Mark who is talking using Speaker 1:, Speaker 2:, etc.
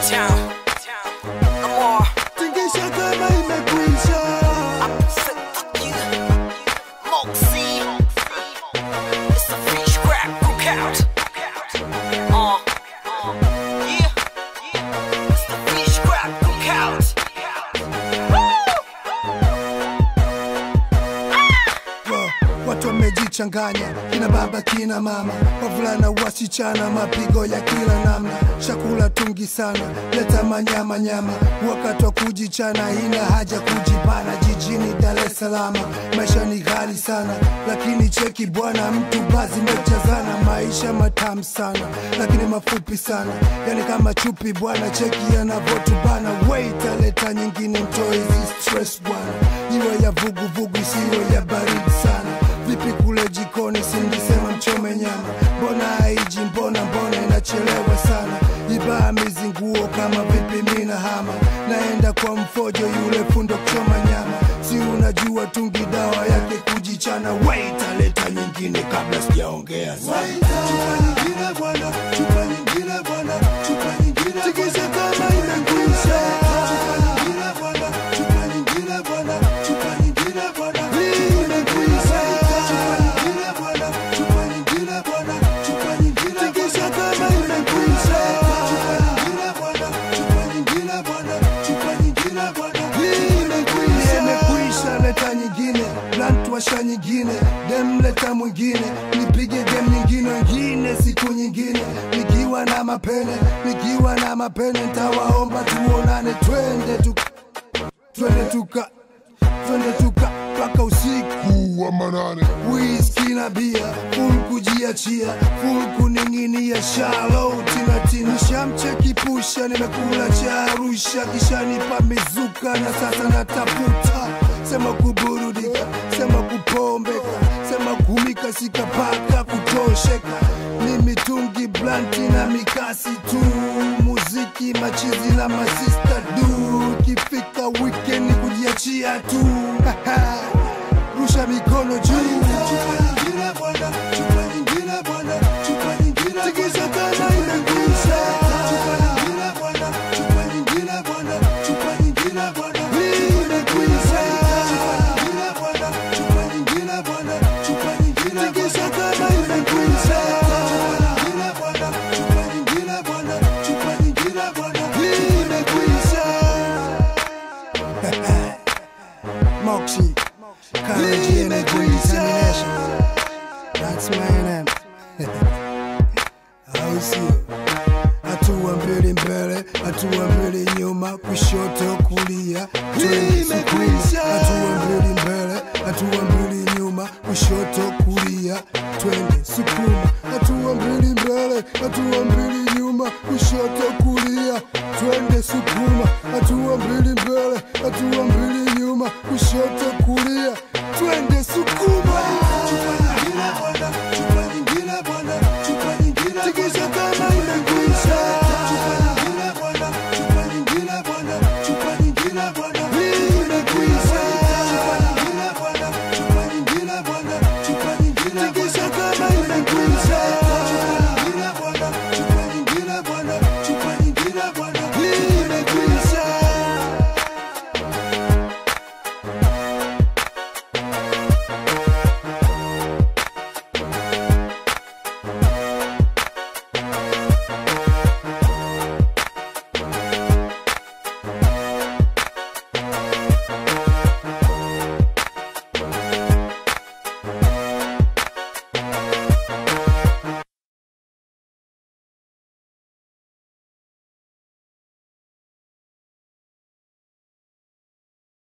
Speaker 1: Town. Amor.
Speaker 2: tingisha kama imekwisha
Speaker 1: Say fuck you. Moxie. It's a fish crab cookout. Uh. Yeah. It's the fish crab cookout.
Speaker 2: Wa- watu wamejichanganya kina baba kina mama wavulana wasichana mapigo ya kila namna chakula tungi sana leta manyama nyama wakati wa kujichana ina haja kujipana jijini dar es salaam maisha ni ghali sana lakini cheki bwana mtu bazi mejazana maisha matamu sana lakini mafupi sana yani kama chupi bwana cheki yanavotubana wait aleta nyingine mtoe hizi stress bwana iwe ya vuguvugu isiwe ya baridi sana vipi kule jikoni sindisema mchome nyama mbona haiji mbona mbona inachelewa sana ibaa mizinguo kama vipi mina hama naenda kwa mfojo yule fundo kuchoma nyama si unajua tungi dawa yake kujichana wait aleta nyingine kabla sijaongea sana chupa nyingine bwana chupa nyingine bwana chupa nyingine tikisa kama imekwisha chupa nyingine bwana chupa nyingine bwana chupa nyingine bwana imekwisha chupa nyingine bwana chupa nyingine bwana chupa nyingine tikisa kama imekwisha chupa nyingine bwana chupa nyingine bwana chupa nyingine bwana imekwisha imekwisha leta nyingine blunt washa nyingine dem leta mwingine nipige game nyingine wengine siku nyingine nikiwa na mapene nikiwa na mapene ntawaomba tuonane twende tu twende tuka twende tuka mpaka usiku wa manane whisky na bia full kujiachia full kuning'inia shalo tinatina shamcheki pusha nimekula cha arusha kisha nipa mizuka na sasa natafuta sema kuburudika sema kupombeka sema kumika sikapaka kutosheka ni mitungi blanti na mikasi tu muziki machizi na masista du kifika weekend kujiachia tu rusha mikono juu chupa nyingine bwana chupa nyingine bwana chupa nyingine tikisa kama imekwisha chupa nyingine bwana chupa nyingine bwana chupa nyingine bwana imekwisha chupa nyingine bwana chupa nyingine bwana chupa nyingine tikisa kama imekwisha chupa nyingine bwana chupa nyingine bwana chupa nyingine bwana imekwisha Moxie Courage energy determination That's my name au sio hatua mbili mbele hatua mbili nyuma kushoto kulia twende sukuma hatua mbili mbele hatua mbili nyuma kushoto kulia twende sukuma hatua mbili mbele hatua mbili nyuma kushoto kulia twende sukuma hatua mbili mbele hatua mbili nyuma kushoto kulia twende sukuma chupa nyingine bwana